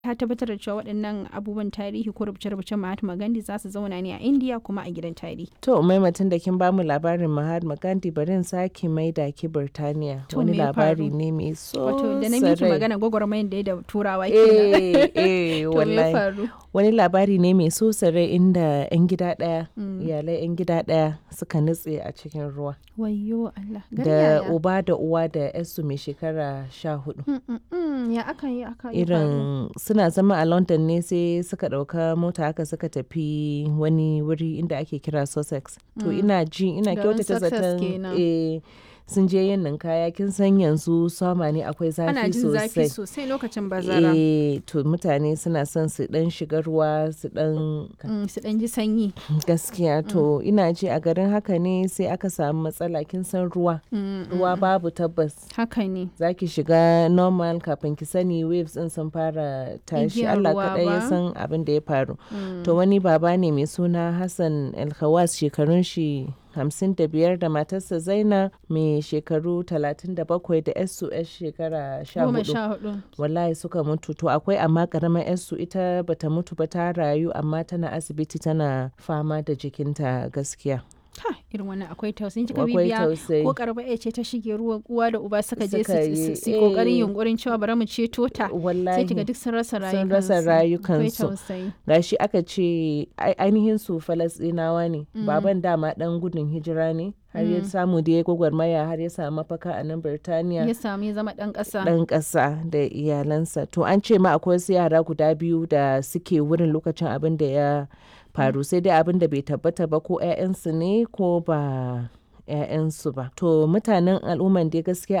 ta tabbatar da cewa waɗannan abubuwan tarihi ko rubuce-rubucen Mahatma Gandhi za su zauna ne a India kuma a gidan tarihi. To maimatin da kin bamu labarin Mahatma Gandhi bari in sake maida ki Birtaniya. To, Wani me ya labari faru? ne mai so Wato da na miki sarai. magana gwagwarmayar da ya da turawa kenan. Eh, eh, To me ya wallahi. faru? Wani labari ne mai so sarai inda 'yan gida ɗaya, iyalai 'yan gida ɗaya suka nutse a cikin ruwa. Wayyo Allah. Gari Da yaya? uba da uwa da 'yarsu mai shekara sha hudu. Mm, mm, mm, Ya aka yi aka yi faru? Irin suna zama a London ne sai suka ɗauka mota haka suka tafi wani wuri inda ake kira Sussex. To ina ji ina Garin kyautata Sussex zaton kenan. eh, sun je yin ninkaya kin san yanzu sama ne akwai Ana zafi jin zafi sosai. sosai lokacin bazara. Eh, to mutane suna son su dan shiga ruwa su dan Mm, Su ɗan ji sanyi. gaskiya to ina ji a garin haka ne sai aka samu matsala kin san ruwa Mm, ruwa babu tabbas Haka ne. za ki shiga normal kafin ki sani waves din sun fara tashi Igiyar Allah ruwa kaɗai ya ba. san abin da ya faru to wani baba ne mai suna Hassan Alkhawas shekarun shi hamsin da biyar da matarsa Zaina mai shekaru talatin da bakwai da yarsu yar shekara sha Goma hudu sha hudu. wallahi suka mutu to akwai amma karamar yarsu ita bata mutu ba ta rayu amma tana asibiti tana fama da jikinta gaskiya Ha, irin wannan akwai tausayin kika akwai bibiya tausayi ko karba ya ce ta shige ruwa uwa da uba suka je Suka su- yi, su su kokarin eh. yunkurin cewa bari mu ceto ta sai wallahi kiga duk sun rasa rayukansu sun rasa akwai rayukansu tausayi gashi aka ce ai- ainihin su falasɗinawa ne baban dama dan gudun hijira ne har ya samu da ya gwagwarmaya har ya samu mafaka a nan birtaniya ya samu ya zama dan kasa ɗan ƙasa da iyalansa to an ce ma akwai wasu yara guda biyu da suke wurin lokacin abin da ya faru sai dai abin da bai tabbata ba ko 'ya'yansu ne ko ba 'ya'yansu ba to mutanen al'umman dai gaskiya